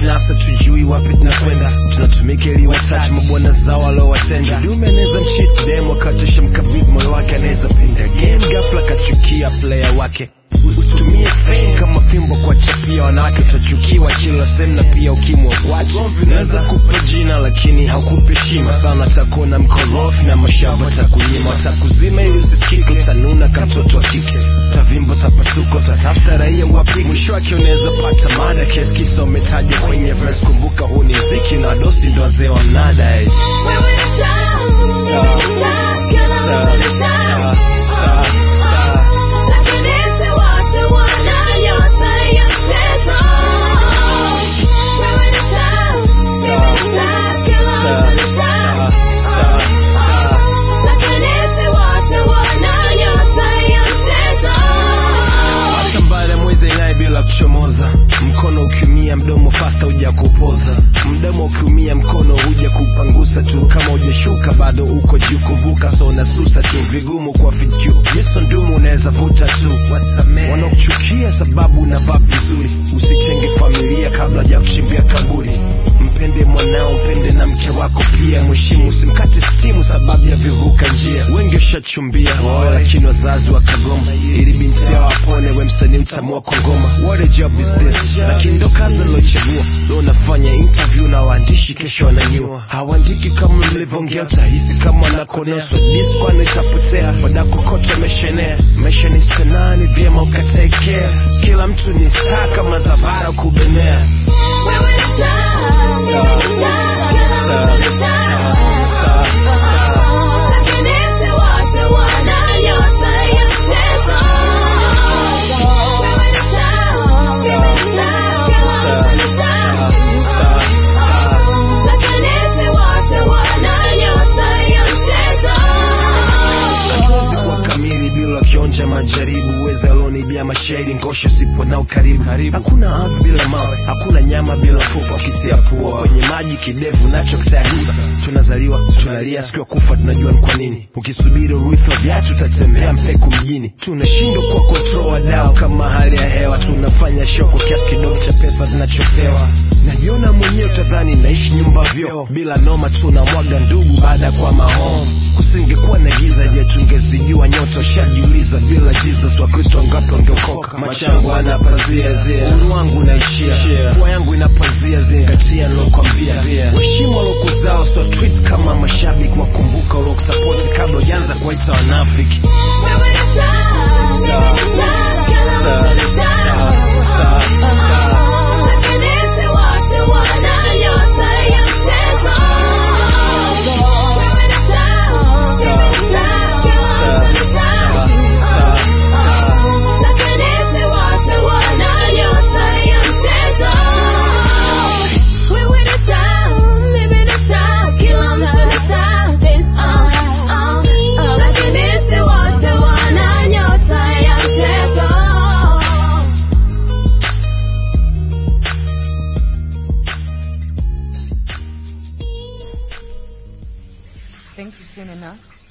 binafsi tujui wapi tunakwenda tunatumika ili watachi mabwana zao waliowatenda kidume anaweza mchit dem akatisha mkabidhi moyo wake anaweza pinda game ghafla kachukia player wake usitumie fame kama fimbo kwa chapia wanawake utachukiwa kila sehemu na pia ukimwa watu naweza kupa jina lakini haukupi heshima sana takuona mkorofi na mashamba takunyima watakuzima ili usisikike utanuna kama mtoto wa kike tavimbo tapasuko tatafuta raia wapi mwisho wake unaweza pata mada kesi kisa umetaja kwenye verse kumbuka huu ni mziki na dosi ndo wazee wa mnada eh. Hata baada ya mwezi ing'ae bila kuchomoza mkono ukiumia mdomo fasta huja kupoza mdomo ukiumia mkono huja kupangusa tu kama hujashuka bado uko juu kuvuka so unasusa tu vigumu kwa fitu miso ndumu unaweza vuta tu wasamee wanaokuchukia sababu unavaa vizuri usitenge familia kabla ya kuchimbia kaburi mpende mwanao mpende na mke wako pia mheshimu usimkate stimu sababu ya vivuka njia wengi washachumbia waoe lakini wazazi wakagoma ili binti yao apone we msanii utamua kwa ngoma what a job is this lakini ndo kazi nilochagua leo nafanya interview na waandishi kesho wananyua hawaandiki kama mlivyoongea utahisi kama wanakonoswa diskwano itapotea wadakokoto ameshenea maisha ni sanaa ni vyema ukatekea kila mtu ni star kama zavara kubenea hatuwezi kuwa kamili bila kionja majaribu uweza alonibia mashahidi ngosha sipo nao karibu hakuna ardhi bila mawe hakuna nyama bila mfupa ukitia pua kwenye maji kidevu nacho kitayariba tunazaliwa tunalia siku ya kufa tunajua ni kwa nini ukisubiri urithi wa viatu utatembea mpeku mjini tunashindwa kwa control wadau kama hali ya hewa tunafanya show kwa kiasi kidogo cha pesa tunachopewa najiona mwenyewe utadhani naishi nyumba vyoo bila noma tunamwaga ndugu baada ya kwa mahome kusingekuwa na giza je tungezijua nyota ushajiuliza bila jesus wakristo wangapi wangeokoka machangu ana pazia zia unu wangu unaishia pua yangu ina pazia zingatia nilokwambia waheshimu walokuzao so tweet kama mashabiki wakumbuka ulokusapoti kabla ujaanza kuwaita wanafiki Think you've seen enough?